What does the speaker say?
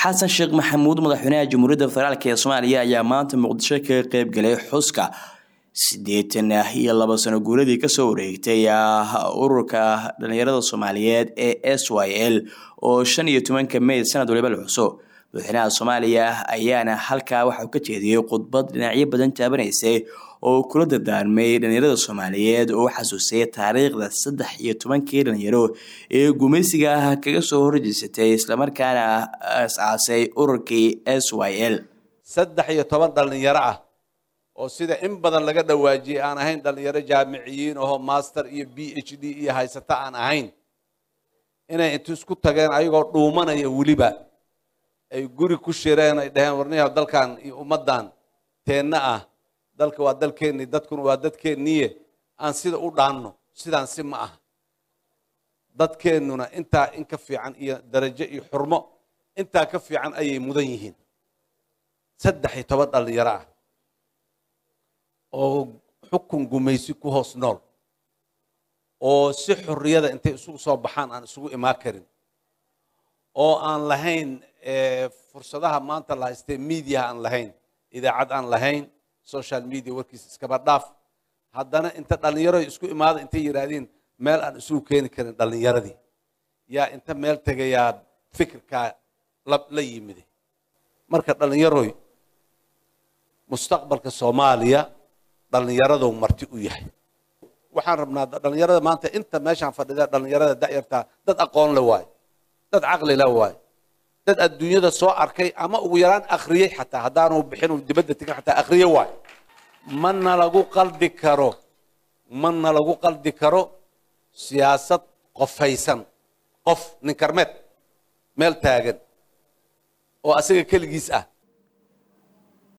xasan sheekh maxamuud madaxweynaha jamhuuriyadda federaalk ee soomaaliya ayaa maanta muqdisho kaga qeyb galay xuska siddeetan iyo laba sano guuradii kasoo wareegtay ururka dhalinyarada soomaaliyeed ee s y l oo shan iyo tobanka may sanad waliba la xuso madaxweynaha soomaaliya ayaana halkaa waxauu ka jeediyey khudbad dhinacyo badan taabanaysay oo kula dardaarmay dhalinyarada soomaaliyeed oo u xasuusay taariikhda saddex iyo tobankii dhalinyaro ee gumaysiga kaga soo horjeysatay islamarkaana as-aasay ururkii s y l saddex iyo toban dhallinyaro ah oo sida in badan laga dhawaajiyey aan ahayn dhallinyaro jaamiciyiin ahoo master iyo b h d iyo haysata aan ahayn inay intu isku tageen ayagoo dhuumanaya weliba ay guri ku shireen ay dhaheen warniyaha dalkan iyo ummaddan teenna ah dalka waa dalkeennii dadkuna waa dadkeenniye aan sida u dhaanno sidaan si ma aha dadkeennuna intaa in ka fiican iyo darajo iyo xurmo intaa ka fiican ayay mudan yihiin saddex iyo toban dhallinyaro ah oo xukun gumaysi ku hoos nool oo si xorriyada intay isugu soo baxaan aan isugu imaan karin oo aan lahayn fursadaha maanta la haystee mediaha aan lahayn idaacad aan lahayn social media warkiisa iskaba dhaaf haddana inta dhallinyaro isku imaada intay yidhaahdeen meel aan isugu keeni karin dhallinyaradii yaa inta meel tegayaa fikirkaa la yimide marka dhallinyaroy mustaqbalka soomaaliya dhallinyaradou marti u yahay waxaan rabnaa dhallinyarada maanta inta meeshaan fadhida dhallinyarada da'yartaa dad aqoon le waayo dad caqli le waayo dad adduunyada soo arkay ama ugu yaraan akhriyey xataa haddaanu bixin dibadda tegin xataa akhriye waayo mana lagu qaldi karo mana lagu qaldi karo siyaasad qofaysan qof nin karmeed meel taagan oo asaga keligiis ah